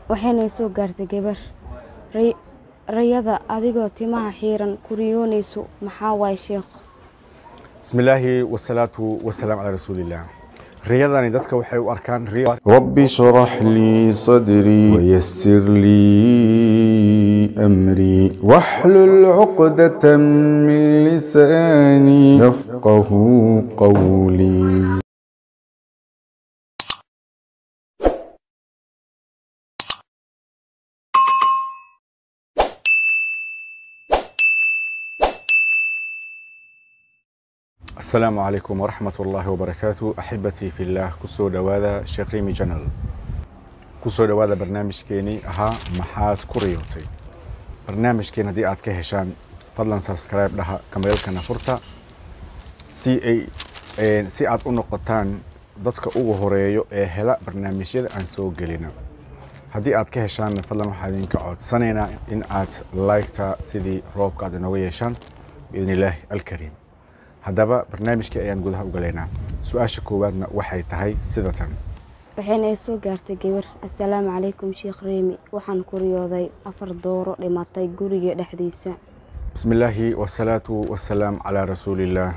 waxayna soo gaartay gabar Ray- rayada adigoo timaha xiiran kuriyoonayso maxaa waaye sheekh bismi illaahi wasalaatu wasalaam calaa rasuulillaah riyadani dadka waxay u arkaan riyo رب اشرح لي صدري ويسر لي أمري واحلل عقدة من لساني يفقه قولي asalaamu calaykum waraxmat ullaahi wabarakaatu axibatii fillaah kusoo dhowaada sheekh rimi janal kusoo dhowaada barnaamijkeenii ahaa maxaad ku riyootay barnaamijkeen haddii aad ka heshaan fadlan subscribe dhaha kameelkana furta si ay een, si aad u noqotaan dadka ugu horeeyo ee hela barnaamijyada aan soo gelina haddii aad ka heshaan fadlan waxaa idinka codsanaynaa in aad liketa sidii roobka aad inooga yeeshaan biidn illaahi alkariim haddaba barnaamijkii ayaan gudaha u galaynaa su-aasha koowaadna waxay tahay sida tan waxayna soo gaartay gabar assalaamu calaykum sheekh reemi waxaan ku riyooday afar dooro dhimatay guriga dhexdiisa bismi illaahi wasalaatu wasalaam calaa rasuulillaah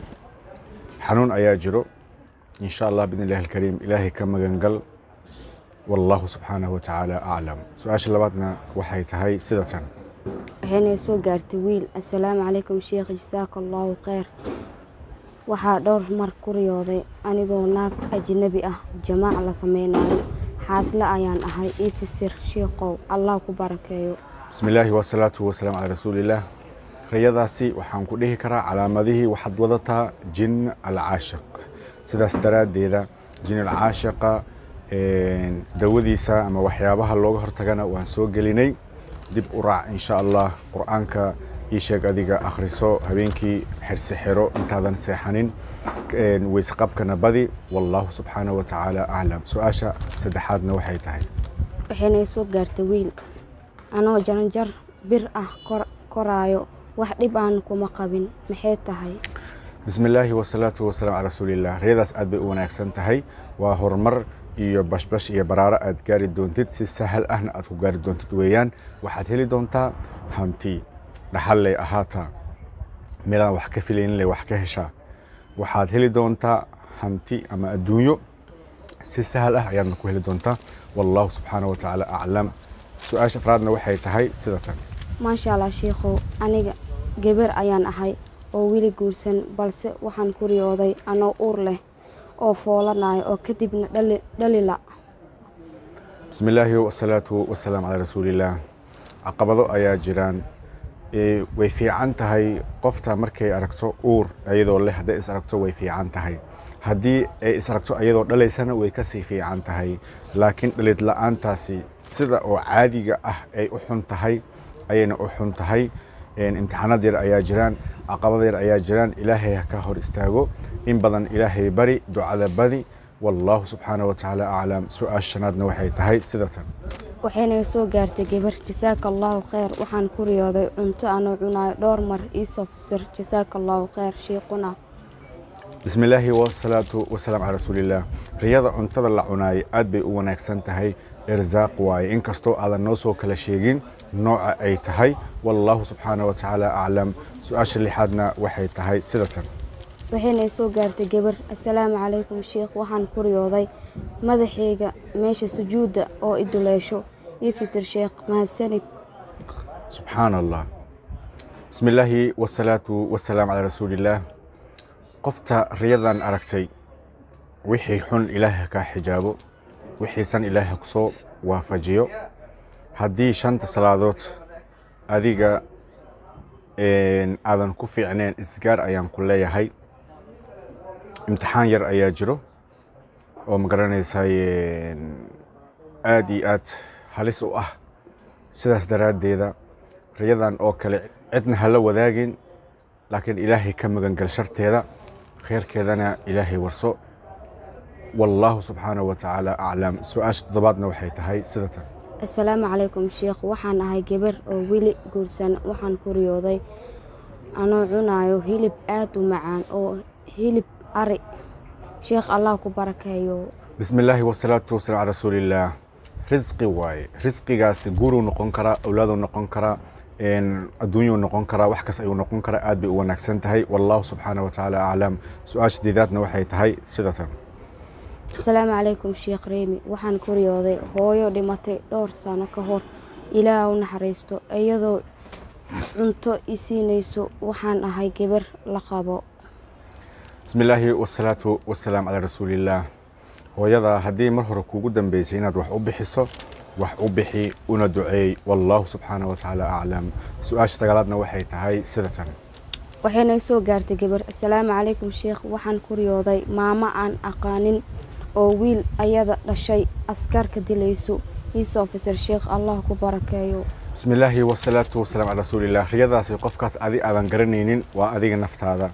xanuun ayaa jiro in sha allah biidn illahi alkariim ilaahay ka magangal wallahu subxaanahu watacaala aclam su-aasha labaadna waxay tahay sida tan waxayna soo gaartay wiil assalaamu calaykum sheekh jasaaka allaahu kheyr waxaa dhowr mar ku riyooday anigoo naag ajnabi ah jamaac la sameynayo xaasle ayaan ahay ii fisir sheekhow allah ku barakeeyo bismi illaahi wasalaatu wasalaam calaa rasuulillaah rayadaasi waxaan ku dhihi karaa calaamadihii waxaad wadataa jin alcaashiq sidaas daraaddeeda jin alcaashiqa een, dawadiisa ama waxyaabaha looga hortagana waan soo gelinay dib u raac insha allah qur-aanka ii sheeg adiga akhriso habeenkii xirsi xiro intaadan seexanin een, weysqabkana badi wallahu subxaanahu watacaala aclam su-aasha saddexaadna waxay tahay waxayna soo gaartay wiil anoo jaranjar bir ah kor- koraayo wax dhib aan kuma qabin maxay tahay bismi illaahi wasalaatu wasalaam calaa rasuulillaah riyadaas aad bay u wanaagsan tahay waa horumar iyo bashbash iyo baraaro aad gaari doontid si sahal ahna aad ku gaari doontid weeyaan waxaad heli doontaa hanti dhaxalley ahaataa meelaan wax ka filaynin leh wax ka heshaa waxaad heli doontaa hanti ama adduunyo si sahal ah ayaadna ku heli doontaa wallahu subxaanahu watacaala aclam su-aasha afraadna waxay tahay sida tan maasha allah sheikhow aniga gabar ayaan ahay oo weli guursan balse waxaan ku riyooday anoo uur leh oo foolanayo oo kadibna dhali- dhalila bismi illaahi wasalaatu wasalaam calaa rasuulillaah caqabado ayaa jiraan Ee, way fiican tahay qofta markay aragto uur iyadoo leh hadday is aragto way fiican tahay haddii ay is aragto iyadoo dhalaysana way kasii fiican tahay laakiin dhalid la-aantaasi sida oo caadiga ah ay u xun tahay ayayna u xun tahay Een, imtixaanad yar ayaa jiraan caqabad yar ayaa jiraan ilaahay ha ka hor istaago in badan ilaahay bari ducada badi wallahu subxaanahu watacaala aclam su-aasha shanaadna waxay tahay sida tan waxayna soo gaartay gabar jasaaka allaahu kheyr waxaan ku riyooday cunto anoo cunayo dhowr mar iisoo fisir jasaaka allaahu kheyr shiiquna bismi illaahi wasalaatu wasalaam calaa rasuulillaah riyada cuntada la cunaayay aad bay u wanaagsan tahay irsaaq waaye inkastoo aadan noo soo kala sheegin nooca ay tahay wallahu subxaanahu watacaala aclam su-aasha lixaadna waxay tahay sida tan waxayna soo gaartay gabar assalaamu calaykum sheekh waxaan ku riyooday madaxayga meesha sujuudda oo i duleesho ii fisir sheekh mahadsanid subxaan allah bismi illaahi wasalaatu wasalaam calaa rasuulillaah qofta riyadan aragtay wixii xun ilaahay ha kaa xijaabo wixiisan ilaahay ha kusoo waafajiyo haddii shanta salaadood adiga een, aadan ku fiicneen isgaar ayaan ku leeyahay imtixaan yar ayaa jiro oo ma garanaysay aad iyo aad halis u ah sidaas daraaddeeda riyadan oo kale cidna hala wadaagin laakiin ilaahay ka magangal sharteeda khayrkeedana ilaahay warso wallaahu subxaanahu watacaala aclam su-aasha toddobaadna waxay tahay sida tan assalaamu calaykum sheekh waxaan ahay gabar oo weli guursan waxaan ku riyooday anoo cunayo hilib aad u macaan oo hilib ari sheekh allah ku barakeeyo bismi illaahi wasalaatu wasalaam calaa rasuulillaah risqi waaye risqigaasi guuruu noqon karaa awlaaduu noqon karaa adduunyuu noqon karaa wax kas ayuu noqon karaa aad bay u wanaagsan tahay wallahu subxaana wa tacaala aclam su-aasha diidaadna waxay tahay sidatan asalaamu calaykum sheekh reemi waxaan kuriyooday hooyo dhimatay dhowr sano ka hor ilaah u naxariisto iyadoo cunto i siinayso waxaan ahay gabar la qabo bismi illaahi wasalaatu wasalaam calaa rasuulillaah hooyada haddii mar hore kuugu dambeysay inaad wax u bixiso wax u bixi una duceey wallaahu subxaana wa tacaala aclam su-aasha dagaalaadna waxay tahay sidatan waxayna soo gaartay gabar asalaamu calaykum sheekh waxaan kuriyooday maamo aan aqaanin oo wiil ayada dhashay askarka dilayso iisoo officer sheekh allah ku barakeeyo bismi illaahi wasalaatu wasalaam calaa rasuulillaah riyadaasi qofkaas adi aadan garanaynin waa adiga naftaada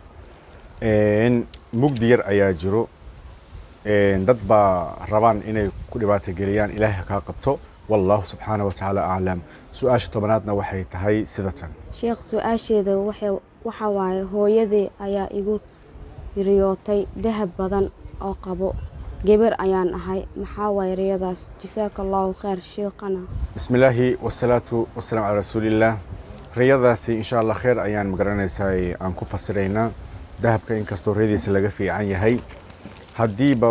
mugdi yar ayaa jiro dad baa rabaan inay ku dhibaatogeliyaan ilaahay kaa qabto wallaahu subxaana wa tacaala aclam su-aasha tobanaadna waxay tahay sidatan sheekh su-aasheeda waxa waaye hooyadee ayaa igu riyootay dahab badan oo qabo gabar ayaan ahay maxaa waaye riyadaas jasaaka allahu kheyr sheekhana bismi illaahi wasalaatu wasalaam calaa rasuulillaah riyadaasi insha allah kheyr ayaan magaranaysaa aan ku fasiraynaa dahabka inkastoo riyadiisa laga fiican yahay haddiiba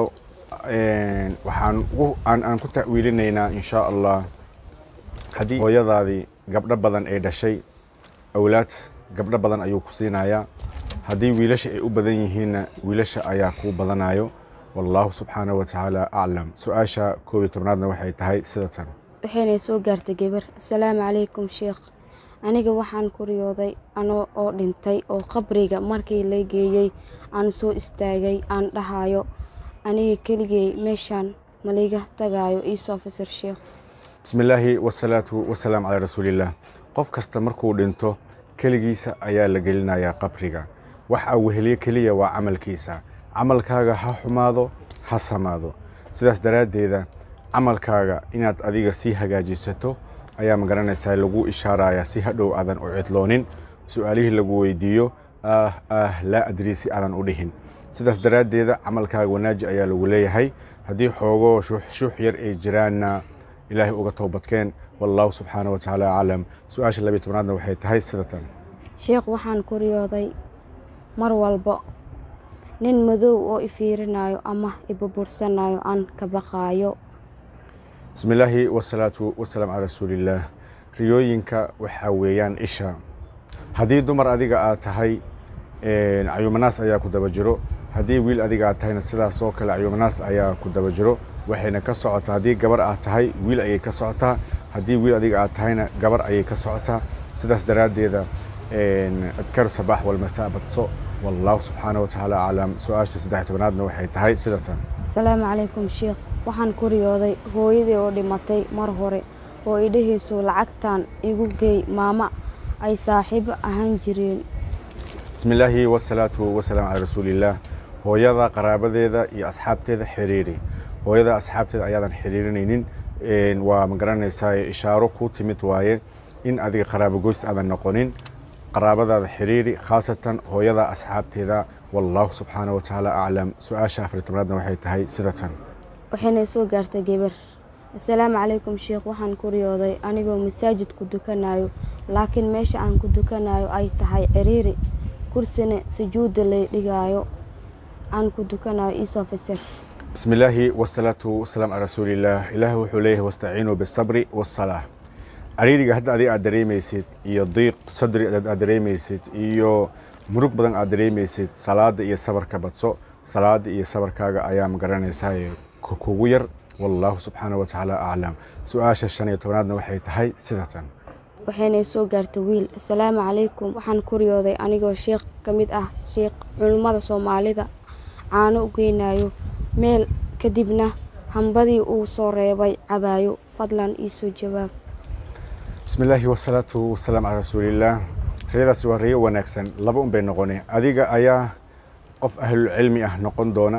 waxaan aan ku ta'wiilinaynaa insha allah haddii hooyadaadii gabdho badan ay dhashay awlaad gabdho badan ayuu ku siinayaa haddii wiilasha ay u badan yihiinna wiilasha ayaa kuu badanayo wallaahu subxaana wa tacaala aclam su-aasha koob iyo tobnaadna waxay tahay sidatan waxaynay soo gaartay gabar asalaamu calaykum sheekh aniga waxaan kuriyooday anoo oo dhintay oo qabriga markii la geeyey aan soo istaagay aan dhahayo aniga keligey meeshaan maliga tagaayo iisoo officer sheekh bismi illaahi wasalaatu wasalaam calaa rasuulillaah qof kasta markuu dhinto keligiisa ayaa la gelinayaa qabriga waxa weheliye keliya waa camalkiisa camalkaaga ha xumaado ha samaado sidaas daraaddeeda camalkaaga inaad adiga sii hagaajisato ayaa magaranaysaa lagu ishaarayaa si hadhow aadan u cidloonin su-aalihii lagu weydiiyo ah ah laa adrii si aadan u dhihin sidaas daraaddeeda camalkaaga wanaaji ayaa lagu leeyahay haddii xoogoo shuux yar ay jiraanna ilaahay uga toobadkeen wallaahu subxaana wa tacaala aclam su-aasha labiyo tobnaadna waxay tahay sidatan sheekh waxaan kuriyooday mar walba nin madow oo i fiirinayo ama i burbursanayo aan ka baqaayo bismi illaahi wasalaatu wasalaam calaa rasuulillaah riyooyinka waxaa weeyaan isha haddii dumar adiga aad tahay cayuumanaas ayaa ku daba jiro haddii wiil adiga aad tahayna sidaas oo kale cayuumanaas ayaa ku daba jiro waxayna ka socotaa haddii gabar aad tahay wiil ayay ka socotaa haddii wiil adiga aad tahayna gabar ayay ka socotaa sidaas daraaddeeda adkar sabaax walmasaa badso wallaahu subxaana wa tacaala aclam su-aasha saddex tobanaadna waxay tahay sidatan asalaamu calaykum sheekh waxaan kuriyooday hooyadii oo dhimatay mar hore oo idhahayso lacagtan igu geey maama ay saaxiibo ahaan jireen bismi illaahi wasalaatu wasalaam calaa rasuulillaah hooyada qaraabadeeda iyo asxaabteeda xiriiri hooyada asxaabteeda ayaadan xiriirinaynin waa magaranaysaa ishaaro ku timid waaye in adiga qaraabo goys aadan noqonin qaraabadaada xiriiri khaasatan hooyada asxaabteeda wallaahu subxaana wa tacaala aclam su-aasha afar tobnaadna waxay tahay sidatan waxayna soo gaartay gabar asalaamu calaykum sheekh waxaan kuriyooday anigoo masaajid ku dukanayo laakiin meesha aan ku dukanayo ay tahay ciriiri kursina sujuudda lay dhigaayo aan ku dukanayo iisoo fasir bismi illaahi wasalaatu wasalaam calaa rasuulillaah ilaahi wuxuu leeyahay wastaciinuu bisabri wasalaa cariiriga hadda adiga aad dareemaysid iyo diiq sadri aad dareemaysid iyo murug badan aad dareemaysid salaada iyo sabarka badso salaada iyo sabarkaaga ayaa magaranaysaa kugu yar wallaahu subxaana wa tacaala aclam su-aasha shan iyo tobanaadna waxay tahay sidatan waxaynay soo gaartay wiil asalaamu calaykum waxaan kuriyooday anigoo sheekh ka mid ah sheekh culummada soomaalida caano u geynayo meel kadibna hambadii uu soo reebay cabaayo fadlan iisoo jawaab bismi illaahi wasalaatu wasalaam calaa rasuulillaah riyadaasi waa riyo wanaagsan laba un bay noqone adiga ayaa qof ahlulcilmi ah noqon doona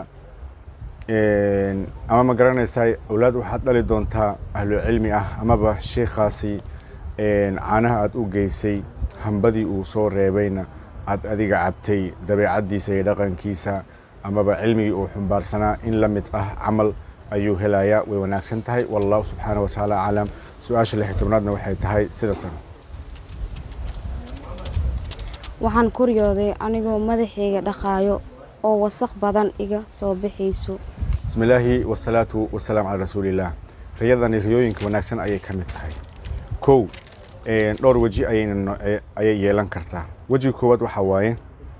ama ma garanaysaa awlaad waxaad dhali doontaa ahlucilmi ah amaba sheikhaasi caanaha aad u geysay hambadii uu soo reebayna aad adiga cabtay dabeecaddiisa iyo dhaqankiisa amaba cilmigii uu xumbaarsanaa in la mid ah camal ayuu helayaa way wanaagsan tahay wallahu subxaana wa tacaala aclam su-aasha lix iyo tobnaadna waxay tahay sida tan waxaan ku riyooday anigoo madaxayga dhaqaayo oo wasaq badan iga soo bixayso bismi illaahi wasalaatu wasalaam calaa rasuulillaah riyadani riyooyinka wanaagsan ayay ka mid tahay kow een, dhowr weji ayayna no- ee- ayay yeelan kartaa wejiga koowaad waxaa waaye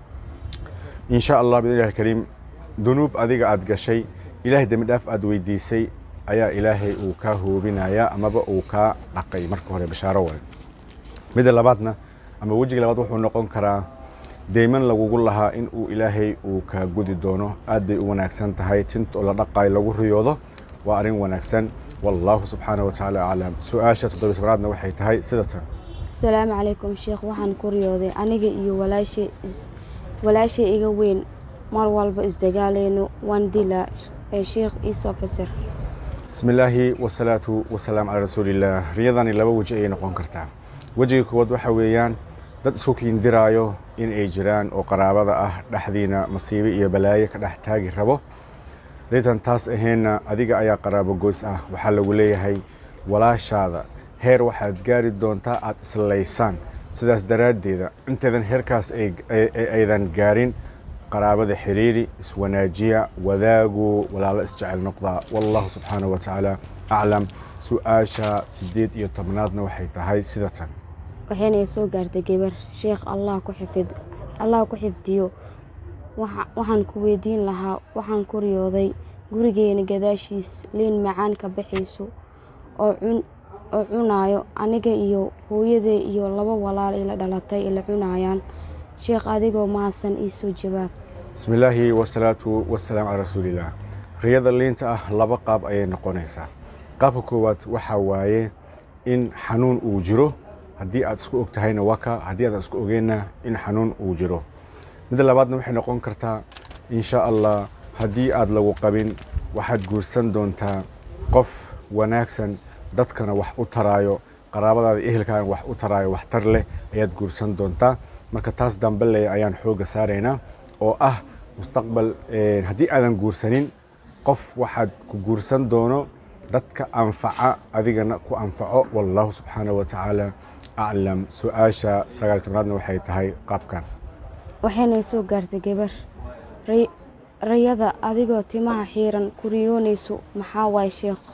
in sha allah biidnillahi alkariim dunuub adiga aad gashay ilaahay dembi dhaaf aad weydiisay ayaa ilaahay uu kaa hoobinayaa amaba uu kaa dhaqay marka hore bashaaro waaye midda labaadna ama wejiga labaad wuxuu noqon karaa deyman lagugu lahaa in uu ilaahay uu kaa gudi doono aad bay u wanaagsan tahay tint oo la dhaqaay lagu riyoodo waa arrin wanaagsan wallahu subxaana wa tacaala aclam su-aasha toddobiy tobnaadna waxay tahay sida tan asalaamu calaykum sheekh waxaan ku riyooday aniga iyo walaashay is walaashay iga weyn mar walba isdagaaleyno waan dilaa ee sheekh iisoo fasir bismi illaahi wasalaatu wasalaam calaa rasuulillaah riyadani laba weji ayay noqon kartaa wejiga koowaad waxa weeyaan dad isku kiindiraayo in ay jiraan oo qaraabada ah dhexdiina masiibe iyo balaayo ka dhex taagi rabo daytan taas aheenna adiga ayaa qaraabo goys ah waxaa lagu leeyahay walaashaada heer waxaad gaari doontaa aad islaysaan sidaas daraaddeeda intaydan heerkaas ay- ay- ay- aydan gaarin qaraabada xiriiri iswanaajiya wadaagu walaalo isjecel noqda wallahu subxaanahu wa tacaala aclam su-aasha sideed iyo tobnaadna waxay tahay sida tan waxayna soo gaartay gabar sheekh allah ku xifid allah ku xifdiyo Waxa- waxaan ku weydiin lahaa waxaan ku riyooday gurigeena gadaashiis liin macaan ka baxayso oo cun oo cunaayo aniga iyo hooyaday iyo laba walaal ila dhalatay ila cunayaan sheekh adigoo mahadsan iisoo jawaab bismi illaahi wasalaatu wasalaam calaa rasuulillaah riyada liinta ah laba qaab ayay noqonaysaa qaabka koowaad waxaa waaye in xanuun uu jiro haddii aad isku og tahayna waka haddii aadan isku ogeynna in xanuun uu jiro midda labaadna waxay noqon kartaa in sha allah haddii aad lagu qabin waxaad guursan doontaa qof wanaagsan dadkana wax u taraayo qaraabadaada iyo ehelkaana wax u taraayo waxtar leh ayaad guursan doontaa marka taas dambe le ayaan xooga saaraynaa oo ah mustaqbal eh, haddii aadan guursanin qof waxaad ku guursan doono dadka anfaca adigana ku anfaco wallahu subxaanahu wa tacaala aclam su-aasha sagaal iyo tobnaadna waxay tahay qaabkan waxayna soo gaartay gabar Ray- rayada adigoo timaha xiiran ku riyoonayso maxaa waay sheekh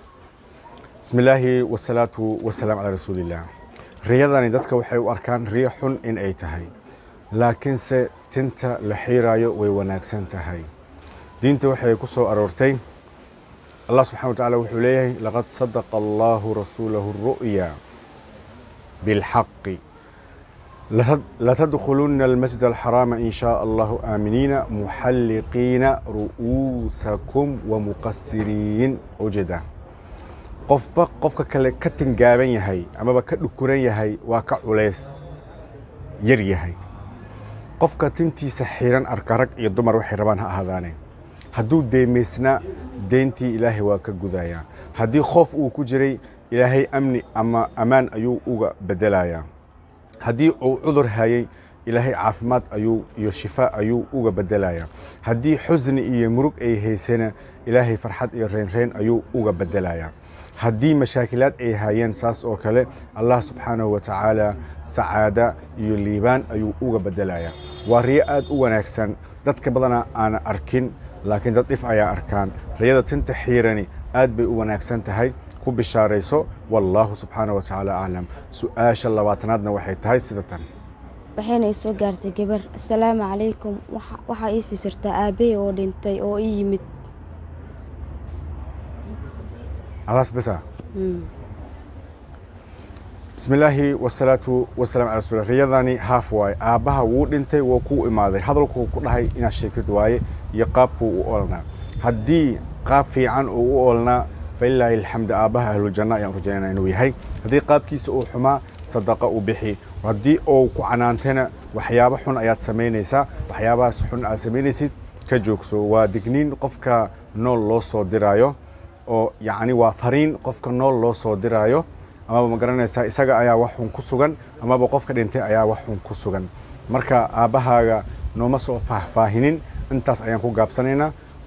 bismi illaahi wasalaatu wasalaam calaa rasuulillaah riyadani dadka waxay u arkaan riyo xun in ay tahay laakiinse tinta la xiiraayo way wanaagsan tahay diinta waxay ku soo aroortay allah subxana wa tacaala wuxuu leeyahay laqad sadaqa allahu rasuulahu ru'ya bilxaqi لتد- لتدخلن المسجد الحرام إن شاء الله آمنين محلقين رؤوسكم ومقصرين وجدا qofba qofka kale ka tingaaban yahay amaba ka dhukuran yahay waa ka culays yar yahay qofka tintiisa xiran arka rag iyo dumar waxay rabaan ha ahaadaane hadduu deemaysna deyntii ilaahay waa ka gudayaa haddii khoof uu ku jiray ilaahay amni ama ammaan ayuu uga bedelayaa haddii uu cudur hayay ilaahay caafimaad ayuu iyo shifa ayuu uga bedelayaa haddii xusni iyo murug ay haysana ilaahay farxad iyo reynreyn ayuu uga bedelayaa haddii mashaakilaad ay hayeen saas oo kale allah subxaanahu wa tacaala sacaada iyo liibaan ayuu uga bedelayaa waa riyo aad u wanaagsan dadka badana aana arkin laakiin dad dhif ayaa arkaan riyada tinta xiirani aad bay u wanaagsan tahay ku bishaarayso wallaahu subxaanahu wa tacaala aclam su-aasha labaatanaadna waxay tahay sida tan waxayna soo gaartay gabar asalaamu calaykum Waxa- waxaa ii fasirtaa aabbahay oo dhintay oo ii yimid alaas bisa bismi illaahi wasalaatu wasalaam cala rasuul riyadani haaf waaye aabbaha wuu dhintay wuu kuu imaaday hadalkuu ku dhahay inaad sheegtid waaye iyo qaabkuu u oolnaa haddii qaab fiican uu u oolnaa falilaahi alxamd aabbaha ahluljanna ayaan rajaynana inuu yahay haddii qaabkiisa uu xumaa sadaqa u bixi haddii uu ku canaantana waxyaabo xun ayaad samaynaysaa waxyaabahaas xun aad samaynaysid ka joogso waa digniin qofka nool loo soo diraayo oo yacni waa fariin qofka nool loo soo diraayo amaba ma garanaysaa isaga ayaa wax xun ku sugan amaba qofka dhintay ayaa wax xun ku sugan marka aabbahaaga nooma soo faahfaahinin intaas ayaan ku gaabsanaynaa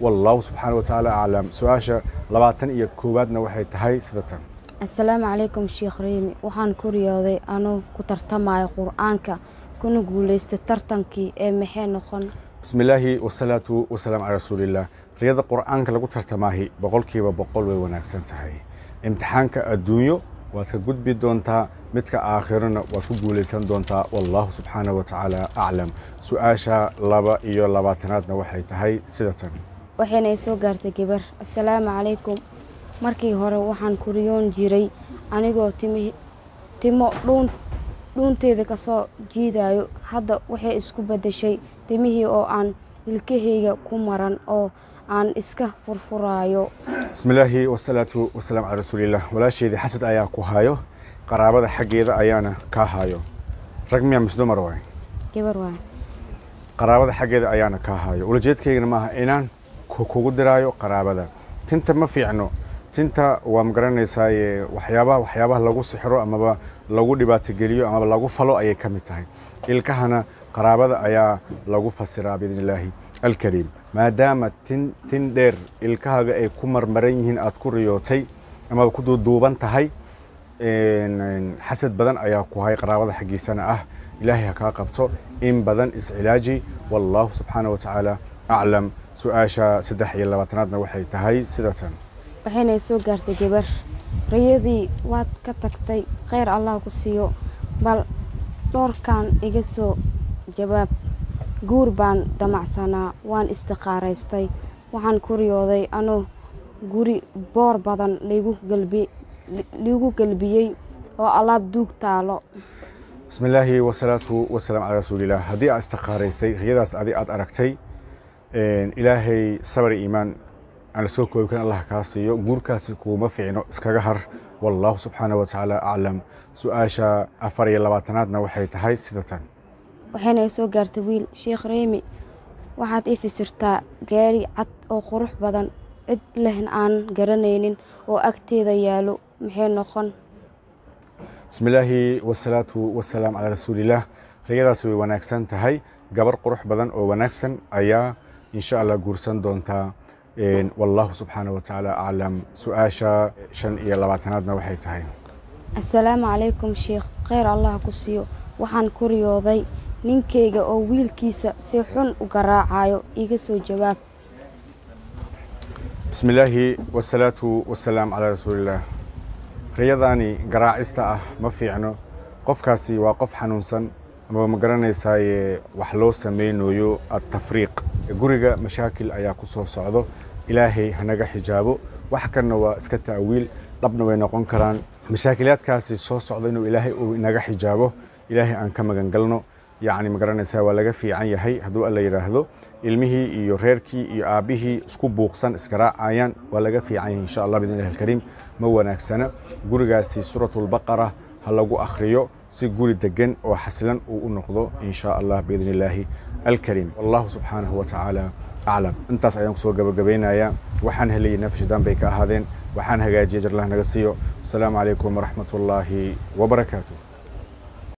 wallahu subxaana wa tacaala aclam su-aasha labaatan iyo koowaadna waxay tahay sida tan assalaamu calaykum sheekh riimi waxaan ku riyooday anuu ku tartamayo qur-aanka kuna guulaysta tartankii ee maxay noqon bismi illaahi wasalaatu wasalaam calaa rasuuliillah riyada qur-aanka lagu tartamaahi boqolkiiba boqol way wanaagsan tahay imtixaanka adduunyo waad ka gudbi doontaa midka aakhirana waad ku guulaysan doontaa wallahu subxaana wa tacaala aclam su-aasha laba iyo labaatanaadna waxay tahay sida tan waxayna i soo gaartay gabar assalaamu calaykum markii hore waxaan ku riyoon jiray anigoo timi timo dhuun dhuunteeda ka soo jiidayo hadda waxay isku beddeshay timihii oo aan ilkahayga ku maran oo aan iska furfuraayo bismi illaahi wasalaatu wasalaam calaa rasuuliillah walaasheedii xasad ayaa ku hayo qaraabada xaggeeda ayaana kaa hayo rag miyaa mise dumar waay gabar waay qaraabada xaggeeda ayaana kaa hayo ulajeedkaygana maaha inaan ku- kugu diraayo qaraabada tinta ma fiicno tinta waa magaranaysaa waxyaabaha waxyaabaha lagu sixro amaba lagu dhibaatogeliyo amaba lagu falo ayay ka mid tahay ilkahana qaraabada ayaa lagu fasiraa biidn illaahi alkariim maadaama tin tin dheer ilkahaga ay ku marmaran yihiin aad ku riyootay amaba ku duuduuban tahay een, een, xasad badan ayaa ku hay qaraabada xaggiisana ah ilaahay ha kaa qabto in badan iscilaaji wallahu subxaana wa tacaala aclam su-aasha saddex iyo labaatanaadna waxay tahay sida tan waxayna i soo gaartay gabar riyadii waad ka tagtay kheyr allah ku siiyo bal dhowrkan iga soo jawaab guur baan damacsanaa waan istiqaaraystay waxaan ku riyooday anoo guri boor badan liigu galbi liigu galbiyey oo alaab duug taalo bismi illaahi wasalaatu wasalaam calaa rasuuliillah haddii aad istiqaaraysay riyadaas adi aad aragtay een, ilaahay sabar iyo iimaan aan la soo koobi karin allah kaa siiyo guurkaasi kuuma fiicno iskaga har wallahu subxaana wa tacaala aclam su-aasha afar iyo labaatanaadna waxay tahay sida tan waxayna i soo gaartay wiil sheekh reemi waxaad ii fasirtaa gaari cad oo qurux badan cid lehn aan garanaynin oo agteeda yaalo maxay noqon bismi illaahi wasalaatu wasalaam calaa rasuuliillah riyadaasi way wanaagsan tahay gabar qurux badan oo wanaagsan ayaa insha allah guursan doontaa Een, wallahu subxaana wa tacaala aclam su-aasha shan iyo labaatanaadna waxay tahay assalaamu calaykum sheekh kheyr allah ku siiyo waxaan ku riyooday ninkayga oo wiilkiisa si xun u garaacayo iga soo jawaab bismi illaahi wasalaatu wasalaam calaa rasuuliillah riyadaani garaacista ah ma fiicno qofkaasi waa qof xanuunsan amaba ma garanaysaaye wax loo samaynayo atafriiq guriga mashaakil ayaa ku soo socdo ilaahay hanaga xijaabo wax kanna waa iska ta'wiil dhabna way noqon karaan mashaakilaadkaasi soo socda inuu ilaahay uu inaga xijaabo ilaahay aan ka magan galno yacni ma garanaysaa waa laga fiican yahay hadduu alla yidhaahdo ilmihii iyo reerkii iyo aabbihii isku buuqsan iskaraacayaan waa laga fiican yahay insha allah bidn illahi alkariim ma wanaagsana gurigaasi suuratulbaqara ha lagu akhriyo si guri degan oo xasilan uu u noqdo in sha allah biidn illaahi alkariim wallahu subxaanahu wa tacaala aclam intaas ayaan kusoo gabagabaynayaa waxaan helayay nafshidaan bay ka ahaadeen waxaan hagaajiyay jarlah naga siiyo asalaamu calaykum waraxmat ullaahi wabarakaatu